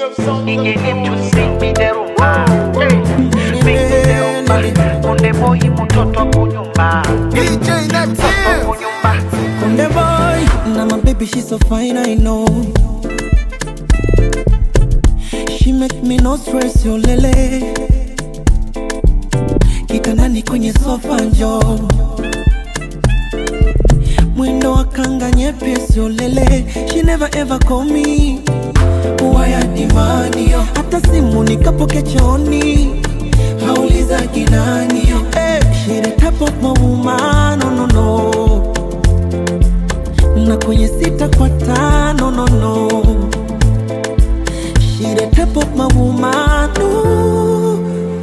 Ingene mtu sing me the rumba Hey, Sing me the rumba Konde boy mtoto kunyumba DJ Mtoto Native. kunyumba Konde boy, now my baby she's so fine I know. She make me no stress yo lele. Kitandani kwenye sofa njo. Mwendo wa kanga nyepesi yo lele. She never ever call me. Waya dimani yo. Hata simu nikapoke chooni. Hauliza kinani yo. Hey, she the type of my woman, no no no na kwenye sita kwa tano no no She the type of my woman ooh.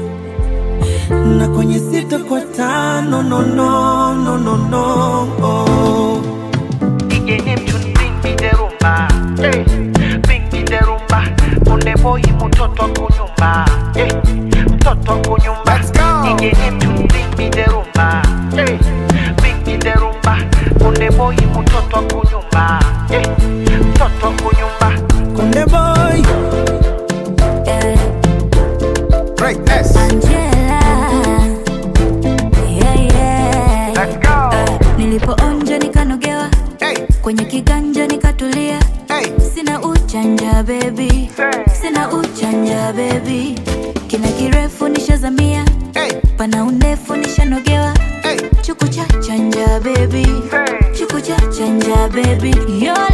na kwenye sita kwa tano no no no no no oh. Ingene mtu sing me the rumba Hey, Sing me the rumba Konde boy mtoto kunyumba Hey, Mtoto kunyumba Let's go. Ingene mtu sing me the rumba Hey, Sing me the rumba Konde boy mtoto kunyumba Hey, Mtoto kunyumba Konde boy Eh, Greatness. Angela. Yeah, yeah. Let's go Eh, nilipoonja nikanogewa Hey, kwenye kiganja nikatulia hey. sina uchanja bebi sina uchanja bebi kina kirefu nishazamia Hey, pana undefu nishanogewa hey. chuku cha chanja bebi chuku cha chanja bebi yo